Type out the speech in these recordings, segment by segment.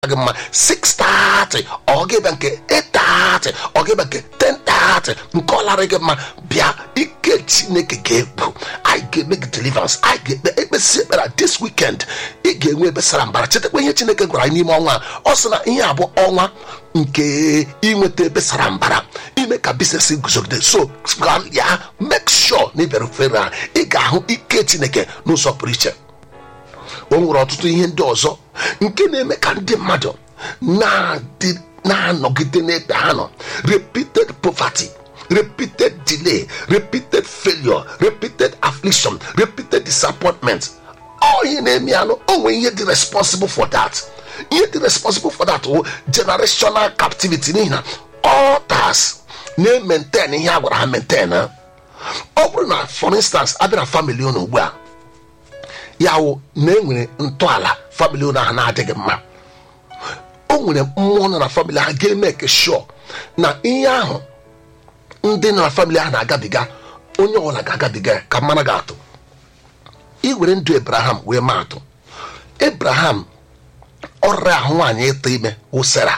gị mma 6:30 ọ ga-ebe nke 8:30 ọ ga-ebe nke 10:30 nke ọ lara gị mma bịa ike chineke ga-egbu anyị ga-eme gị deliverance anyị ga-ekpe ekpesi ekpere this weekend ị ga-enwe ebe sara mbara chetakwa ihe chineke gwara anyị n'ime ọnwa a ọ sị na ihe abụọ ọnwa nke inweta ebe sara mbara ime ka biznes guzogide so ya make sure na ịbịara ofere a ị ga-ahụ ike chineke n'ụzọ pụrụ iche o nwere ọtụtụ ihe ndị ọzọ nke na-eme ka ndị mmadụ na-adị na-anọgide n'ebe ha nọ repeated poverty repeated delay repeated failure repeated affliction repeated disappointment ọ ihe na-eme anụ o nwere ihe dị responsible for that ihe dị responsible for that wụ generational captivity n'ihi na altars na-maintain ihe a gwara ha maintain ọ bụrụ na for instance abịa na family unu ugbu a ya wụ na enwere ntọala famili ụlọ ahụ na-adịghị mma o nwere mmụọ nọ na famili ahụ ga-eme ke sure na ihe ahụ ndị nọ na famili ahụ na-agabiga onye ọbụla ga-agabiga ya ka mara ga-atụ iwere ndụ ebraham wee maa atụ ebraham ọrịa ahụ nwaanyị ịta ime wụsịra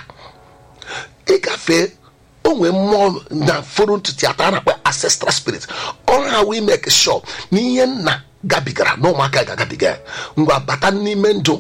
ịgafe onwe mmụọ na foro ntutu ata a na-akpọ ancestral spirit ọrụ ha wee make sure na ihe nna gabigara na ụmụaka ga-agabiga ya ngwa bata n'ime ndụ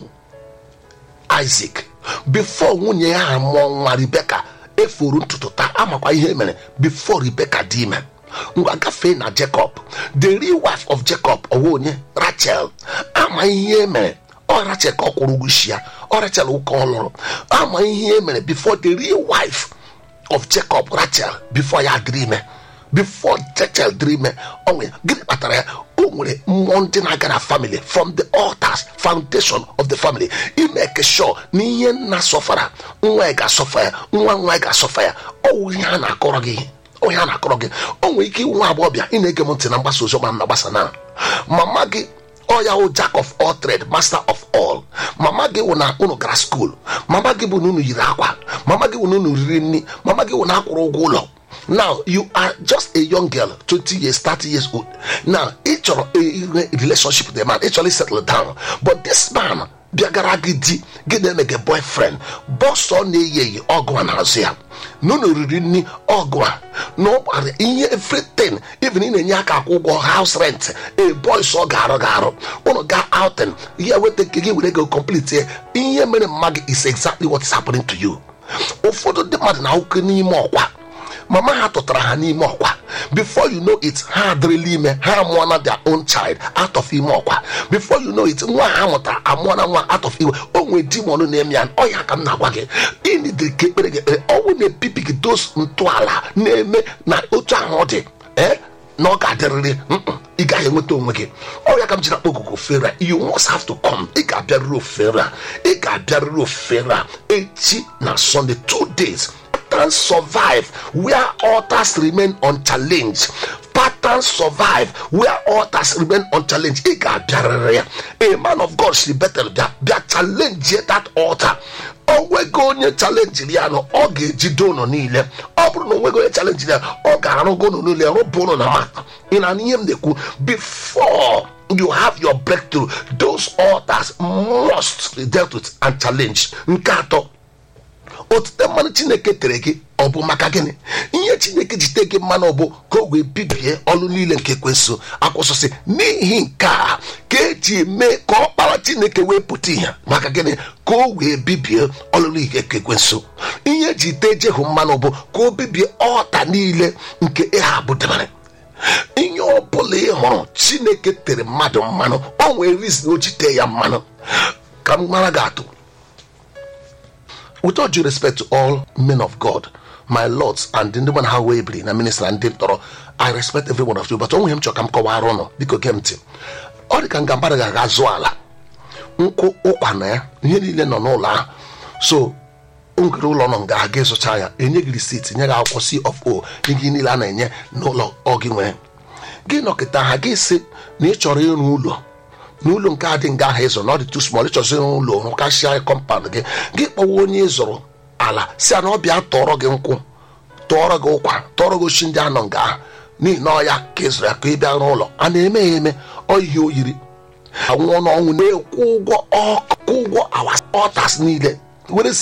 Isaac before nwunye ya ha mụọ nwa Rebeka efuru ntutu taa amakwa ihe mere before Rebeka dị ime ngwa gafee na Jacob the real wife of Jacob ọwa onye Rachel ama ihe mere ọ Rachel ka ọ kwụrụ ụgwọ isi ya ọ Rachel ụka ọ lụrụ ama ihe mere before the real wife of Jacob Rachel before ya dịrị ime before Rachel dịrị ime onwe gịnị kpatara ya o nwere mmụọ ndị na-aga na family from the altars foundation of the family imeke sure na ihe nna sọfara nwa ya ga-asọfa ya nwa nwa ya ga-asọfa ya ọwụ ihe a na-akọrọ gị onye a na-akọrọ gị o nwere ike iwu nwa agbọghọbịa ị na-ege m ntị na mgbasa oziọma m na-agbasa na mama gị ọya wụ jack of all trade master of all mama gị wụ na unu gara skuul mama gị bụ na unu yiri akwa mama gị wụ na unu riri nri mama gị wụ na akwụrụ ụgwọ ụlọ now you are just a young girl 20 years 30 years old now ị chọrọ a relationship with a man ị chọrọ settle down but this man bịagara gị di gị na-eme gị boyfriend bọsọ na-eyi eyi ọgụ a n'azụ ya n'ụlọ riri nri ọgụ a na ụkpara ihe everything even ị na-enye aka akwụ ụgwọ house rent a boys ọ ga-arụ ga-arụ ụlọ ga outing ya weta nke gị were go complete ihe mere mma gị is exactly what is happening to you ụfọdụ ndị mmadụ na-ahụke n'ime ọkwa mama ha tụtara ha n'ime ọkwa before you know it ha adịrịla ime ha amụọna their own child out of ime ọkwa before you know it nwa ha mụtara amụọna nwa out of iwe o nwere dimon na-eme ya ọ ya ka m na-agwa gị ịnidiri ka ekpere gị ekpere ọnwụ na-ebibi gị dos ntọala na-eme na otu ahụ ọ dị ee na ọ ga-adịrịrị ị gaghị enweta onwe gị ọrịa ka m jiri akpọ okuku ofere a you must have to come ị ga-abịarịrị ofere a ị ga-abịarịrị ofere a echi na Sunday two days patterns survive where altars remain unchallenged patterns survive where altars remain unchallenged ị ga-abịarịrị ya a man of God si betel bịa bịa challenge that altar onwego onye chalenjiri ya nọ ọ ga-ejide ụnụ niile ọ bụrụ na onwego onye chalenjiri ya ọ ga-arụgo ụnụ niile rụpụ ụnụ na mata ị na ihe m na-ekwu before you have your breakthrough those altars must be dealt with and challenged nke atọ otute mmanụ chineke tere gị ọ bụ maka gịnị ihe chineke ji tee gị mmanụ bụ ka o wee bibie ọlụ niile nke ekwensu akwụsịsị n'ihi nke a ka eji mee ka ọ kpara chineke wee pụta ihe maka gịnị ka o wee bibie ọlụ niile nke ekwensu ihe ji tee jehu mmanụ bụ ka o bibie ọta niile nke ịha bụ debere ihe ọ bụla ị hụrụ chineke tere mmadụ mmanụ o nwere rizin o ji tee ya mmanụ ka m mara gị atụ with all due respect to all men of God, my lords, and ndị mana ha wee biri na minister ndị tọrọ I respect every one of you, but onwe m chọrọ ka m kọwara ụnụ biko gee m ntị ọ dị ka nga mmadụ ga-aga zụọ ala nkwụ ụkwa na ya ihe niile nọ n'ụlọ ahụ so ngere ụlọ nọ nga aga ịzụcha ya enye gị risit nye gị akwụkwọ C of O ihe niile a na-enye n'ụlọ ọ gị nwere gị nọkịta ha gị sị na ị chọrọ ịrụ ụlọ n'ụlọ nke adị nga ahụ ịzụrụ na ọ dị too small ịchọzi ụlọ rụkasịa kọmpand gị gị kpọwa onye ịzụrụ ala si na ọ bịa tọrọ gị nkwụ tọrọ gị ụkwa tọrọ gị ochi ndị anọ nga ahụ n'ihi na ọya ka ịzụrụ ya ka ị bịa n'ụlọ a na-eme ya eme ọ ihe o yiri anwụọ n'ọnwụ na-ekwu ụgwọ ọkụ ụgwọ awa ọtas niile were